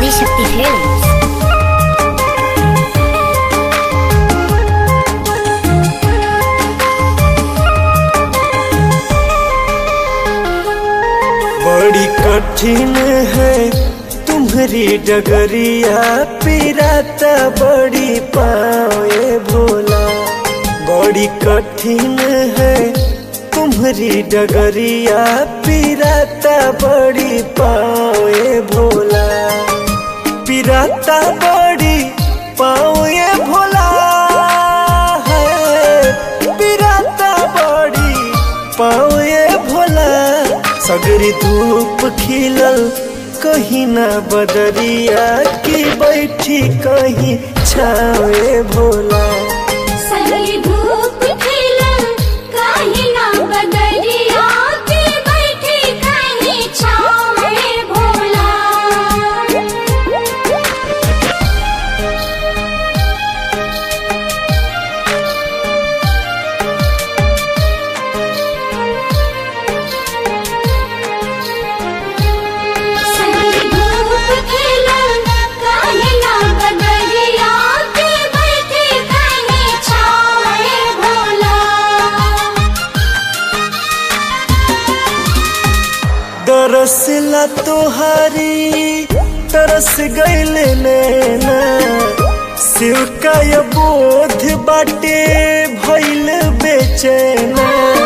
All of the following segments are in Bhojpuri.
ఆదిశక్తి ఫిల్మ్స్ बड़ी कठिन है तुम्हारी डगरिया पिराता बड़ी पाए भोला बड़ी कठिन है तुम्हारी डगरिया पिराता बड़ी पाए भोला पिराता बड़ी पाए भोला है पिराता बड़ी पाए भोला सगरी धूप खिलल कहीं ना बदरिया की बैठी कहीं छावे भोला सगली धूप खिलल काहे ना बदरिया के बैठे काहे छाँव में भोला सगली धूप खिलल काहे ना बदरिया के बैठे काहे छाँव में भोला दरसला तोहारी तरस गईल नैना शिव का ये बोध बाटे भइल बेचैना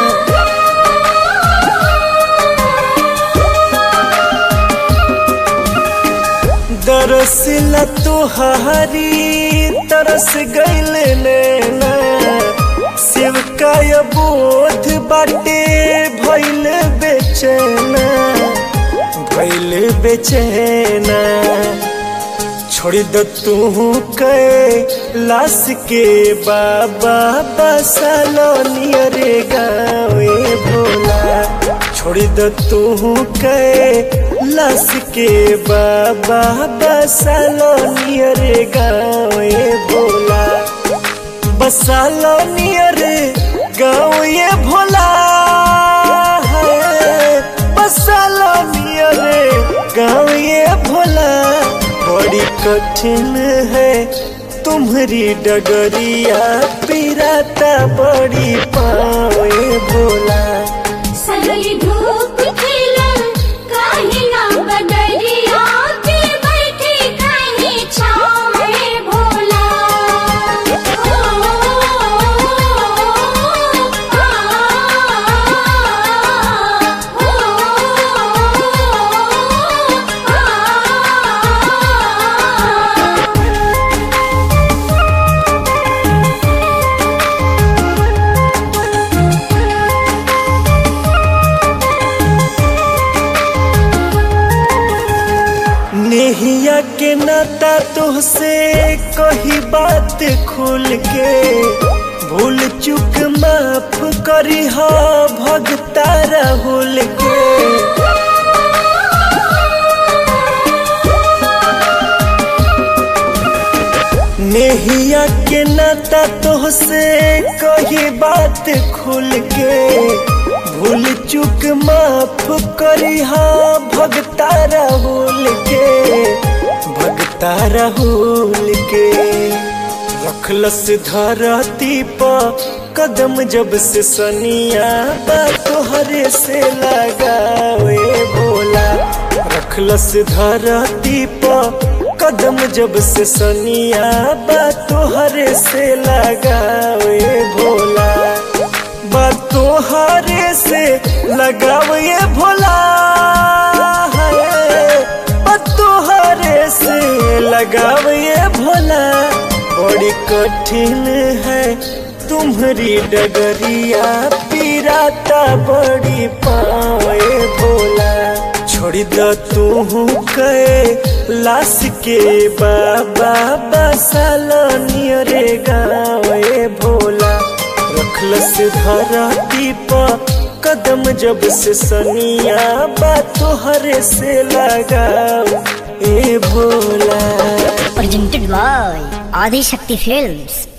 दरसला तोहारी तरस गईल नैना शिव का ये बोध बाटे भइल बेचैना भइल बेचैना छोड़ द तू के लाश के बाबा बसालो नियरे गावे भोला छोड़ द तू के लाश के बाबा बसालो नियरे गावे भोला बसालो नियरे गाँव ये भोला है बसालो नियरे गाँव ये भोला बड़ी कठिन है तुम्हारी डगरिया पिराता बड़ी पाए भोला सगली धूप खिलल काहे ना बदरिया के बैठे काहे छाँव में भोला नेहिया के नाता तुहसे कही बात खुल के भूल चुक माफ करी हो भगता राहुल के नेहिया के नाता तुहसे कही बात खुल के भूल चुक माफ करी हाँ भगता राहुल के भगता राहुल के रखलस धरती पर कदम जब से सनिया बा तोहरे से लगावे भोला रखलस धरती पर कदम जब से सनिया बा तोहरे से लगावे भोला बा तोहरे से लगावे भोला है बा तोहरे से लगावे भोला बड़ी कठिन है तुम्हारी डगरिया पिराता बड़ी पाए भोला छोड़ द तू के लाश के बाबा बसालो नियरे गावे भोला रखलस धरती पर कदम जब से सनिया बा तोहरे से लगाओ ए Bhola presented by Adishakti films